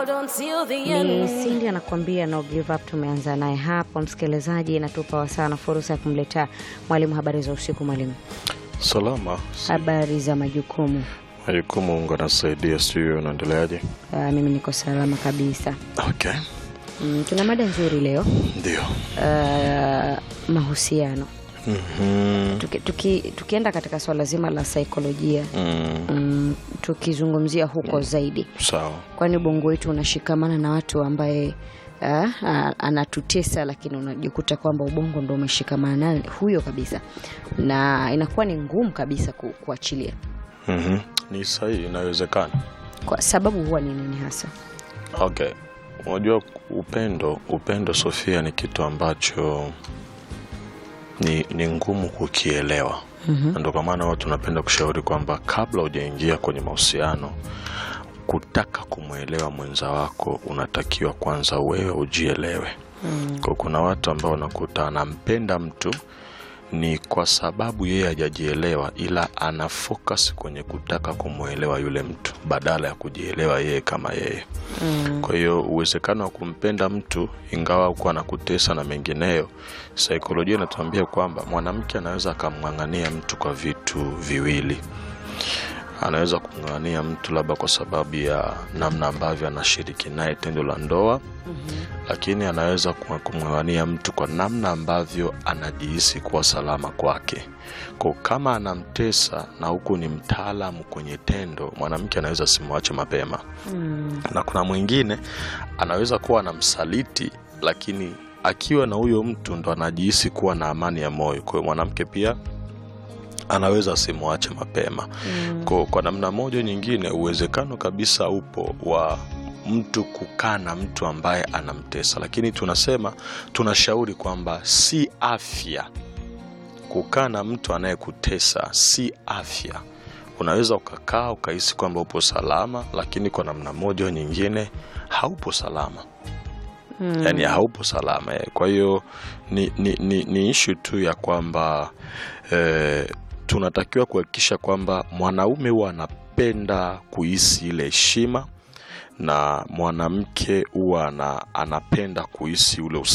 out until the Ni end. Cindy anakuambia no give up. Tumeanza naye hapo, msikilizaji, inatupa wasaa na fursa ya kumletea mwalimu habari za usiku. Mwalimu, Salama. habari za majukumu? Majukumu Mungu anasaidia, sijui unaendeleaje? Uh, mimi niko salama kabisa. Okay, Mm, tuna mada nzuri leo ndio. uh, mahusiano Mhm. tuki, tuki, tukienda katika swala zima la saikolojia Mm, mm, tukizungumzia huko zaidi, sawa. kwani ubongo wetu unashikamana na watu ambaye uh, anatutesa, lakini unajikuta kwamba ubongo ndo umeshikamana naye huyo kabisa, na inakuwa ni ngumu kabisa ku, kuachilia. Mhm. Ni sahihi, inawezekana. Kwa sababu huwa ni nini hasa? Okay, unajua upendo, upendo Sofia, ni kitu ambacho ni, ni ngumu kukielewa na ndio kwa maana watu tunapenda kushauri kwamba kabla hujaingia kwenye mahusiano, kutaka kumwelewa mwenza wako, unatakiwa kwanza wewe ujielewe. Kwa kuna watu ambao unakuta anampenda mtu ni kwa sababu yeye hajajielewa, ila ana focus kwenye kutaka kumwelewa yule mtu badala ya kujielewa yeye kama yeye. Kwa hiyo uwezekano wa kumpenda mtu ingawa huko anakutesa na mengineyo, saikolojia inatuambia kwamba mwanamke anaweza akamng'ang'ania mtu kwa vitu viwili. Anaweza kumng'ang'ania mtu labda kwa sababu ya namna ambavyo anashiriki naye tendo la ndoa, lakini anaweza kum- kumng'ang'ania mtu kwa namna ambavyo anajihisi kuwa salama kwake. Kwa kama anamtesa na huku ni mtaalamu kwenye tendo, mwanamke anaweza asimwache mapema na kuna mwingine anaweza kuwa anamsaliti lakini akiwa na huyo mtu ndo anajihisi kuwa na amani ya moyo. Kwa hiyo mwanamke pia anaweza asimwache mapema. Kwa, kwa namna moja nyingine, uwezekano kabisa upo wa mtu kukaa na mtu ambaye anamtesa, lakini tunasema tunashauri kwamba si afya kukaa na mtu anayekutesa si afya. Unaweza ukakaa ukahisi kwamba upo salama, lakini kwa namna moja au nyingine haupo salama yaani haupo salama eh. Kwa hiyo ni, ni, ni, ni ishu tu ya kwamba eh, tunatakiwa kuhakikisha kwamba mwanaume huwa anapenda kuhisi ile heshima na mwanamke huwa ana, anapenda kuhisi ule